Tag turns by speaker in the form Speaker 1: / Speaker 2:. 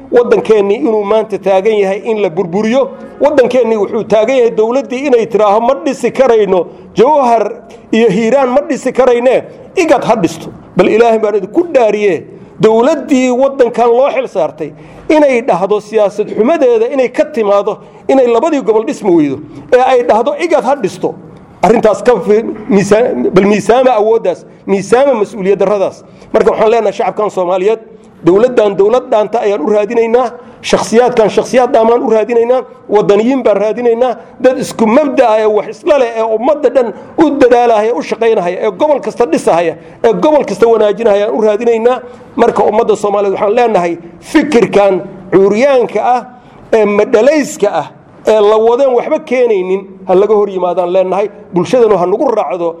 Speaker 1: waddankeennii inuu maanta taagan yahay in la burburiyo waddankeennii wuxuu taagan yahay dowladdii inay tidhaaho ma dhisi karayno jawhar iyo hiiraan ma dhisi karayne igad ha dhisto bal ilaahay baan idinku dhaariye dowladdii waddankan loo xil saartay inay dhahdo siyaasad xumadeeda inay ka timaado inay labadii gobol dhismi weydo ee ay dhahdo igad ha dhisto arrintaas ka bal miisaama awooddaas miisaama mas-uuliyad darradaas marka waxaan leenahay shacabkan soomaaliyeed dowladdan dowlad dhaanta ayaan u raadinaynaa shakhsiyaadkan shakhsiyaad dhaamaan u raadinaynaa wadaniyiin baan raadinaynaa dad isku mabda'a ee wax isla leh ee ummadda dhan u dadaalahaya u shaqaynahaya ee gobol kasta dhisahaya ee gobol kasta wanaajinahaya aan u raadinaynaa marka ummadda soomaaliyeed waxaan leenahay fikirkan cuuryaanka ah ee madhalayska ah ee la wadeen waxba keenaynin ha laga hor yimaadaan leenahay bulshadanu ha nagu raacdo